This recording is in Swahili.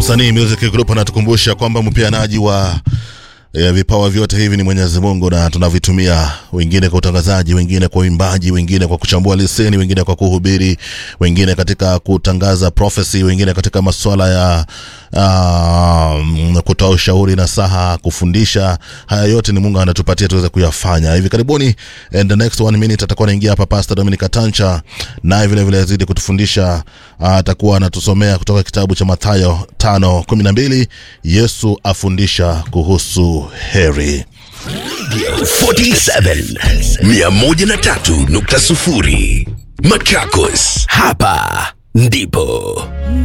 Msanii Music Group anatukumbusha kwamba mpeanaji wa e, vipawa vyote hivi ni Mwenyezi Mungu na tunavitumia, wengine kwa utangazaji, wengine kwa uimbaji, wengine kwa kuchambua leseni, wengine kwa kuhubiri, wengine katika kutangaza prophecy, wengine katika masuala ya uh, kutoa ushauri na saha, kufundisha. Haya yote ni Mungu anatupatia tuweze kuyafanya. Hivi karibuni, in the next one minute atakuwa anaingia hapa Pastor Dominic Tancha, naye vile vile azidi kutufundisha. Atakuwa anatusomea kutoka kitabu cha Mathayo 5:12 Yesu afundisha kuhusu heri. 47 103.0 Machakos, hapa ndipo